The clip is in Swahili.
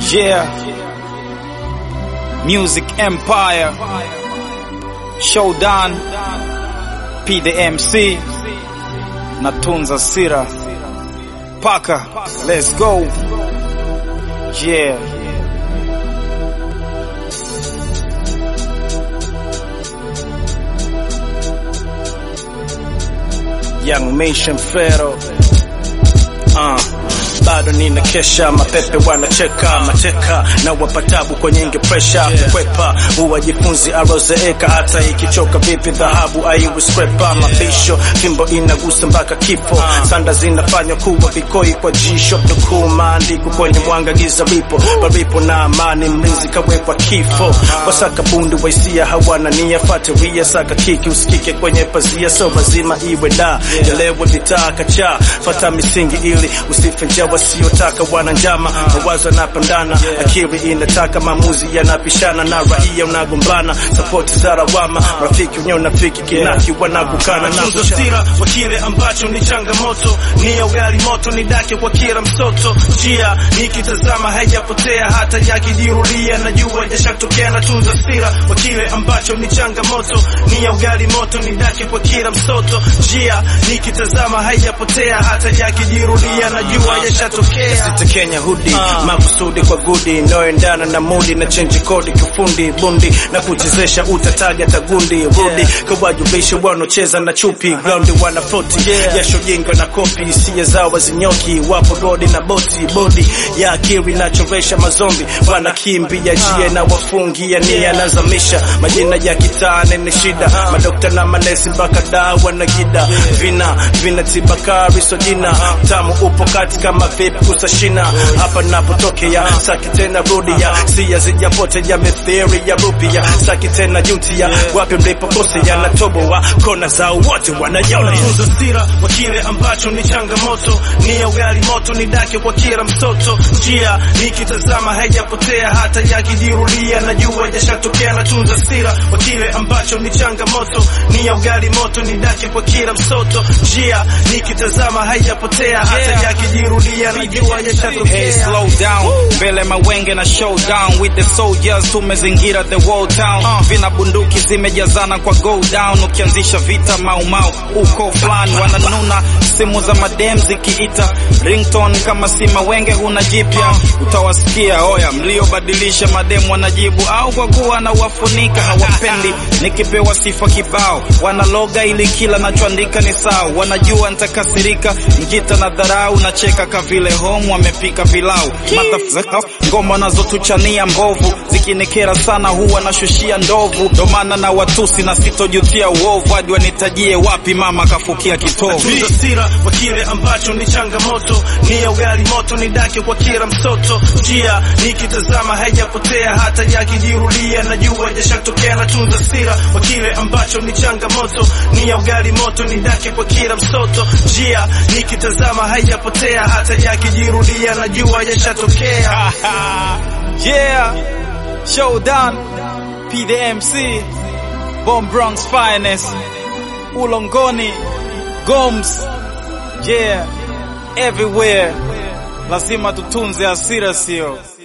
Yeah. Music Empire. Showdown. P the MC. Natunza Sira. Paka. Let's go. Yeah. Young Mission Pharaoh. Uh, bado nina kesha, mapepe wanacheka mateka na wapatabu kwa nyingi presha kwepa huwajifunzi arozeeka hata ikichoka vipi dhahabu aiwi skrepa mabisho fimbo inagusa mpaka kifo sanda zinafanywa kuwa vikoi kwa jisho nukuu maandiko kwenye mwanga giza vipo palipo na amani mlinzi kawekwa kifo wasaka bundu waisia hawana nia fatiria saka kiki usikike kwenye pazia so lazima iwe da yalewe vitaa kacha fata misingi ili usife njaa wasiotaka wana njama mawazo yanapandana akili inataka maamuzi yanapishana na raia unagombana sapoti za lawama rafiki wenye unafiki kinaki wanagukana na Tunzo sira wa kile ambacho ni changamoto, ni ya ugali moto ni dake kwa kila msoto. Njia nikitazama haijapotea hata yakijirudia, najua yashatokea. Na tunza sira wa kile ambacho ni changamoto, ni ya ugali moto ni dake kwa kila msoto. Njia nikitazama haijapotea hata yakijirudia, najua yashatokea. Sita Kenya hudi makusudi kwa gudi inayoendana na mudi na chenji kodi kifundi bundi na kuchezesha utataga tagundi rudi kawajulishe wanaocheza na chupi graundi wana floti jasho jinga na kopi hisia zao wazinyoki wapo rodi na boti bodi ya akili inachoresha mazombi wanakimbia jia na wafungia nia nazamisha majina ya kitane ni shida madokta na manesi mpaka dawa na gida vina vina tibakari sojina tamu upo kati kama vipi kusashina hapa napotokea saki tena rudia sia zijapotea mithiri ya rupia saki tena jutia wapi mlipokosea na toboa kona zao wote wanayona Tunza sira wa kile ambacho ni changamoto, ni ya ugali moto ni dake kwa kila msoto. Njia nikitazama haijapotea hata yakijirudia, najua yashatokea. Na tunza sira wa kile ambacho ni changamoto, ni ya ugali moto ni dake kwa kila msoto. Njia nikitazama haijapotea hata yakijirudia, najua Hey, yashatokea. slow down. Mbele mawenge na showdown with the soldiers tumezingira the whole town. Vina bunduki zimejazana kwa go down. Ukianzisha vita mau mau uko fulani wananuna simu za madem zikiita ringtone kama si mawenge huna jipya utawasikia oya mliobadilisha madem wanajibu au kwa kuwa na wafunika hawapendi nikipewa sifa kibao wanaloga ili kila nachoandika ni sawa wanajua nitakasirika mjita na dharau nacheka kavile home wamepika pilau Motherfucker, ngoma nazotuchania mbovu zikinikera sana huwa nashushia ndovu ndo maana na watusi na sitojutia uovu hadi wanitajie wapi mama kafukia kitovu Tunza sira wa kile ambacho ni changamoto, ni ya ugali moto ni dake kwa kila msoto. Njia nikitazama haijapotea hata yakijirudia, najua yashatokea. Na tunza sira wa kile ambacho ni changamoto, ni ya ugali moto ni dake kwa kila msoto. Njia nikitazama haijapotea hata yakijirudia, najua yashatokea. yeah, showdown, P the MC, Bomb Bronx finest, Ulongoni, Goms, yeah, everywhere. Lazima tutunze hasira sio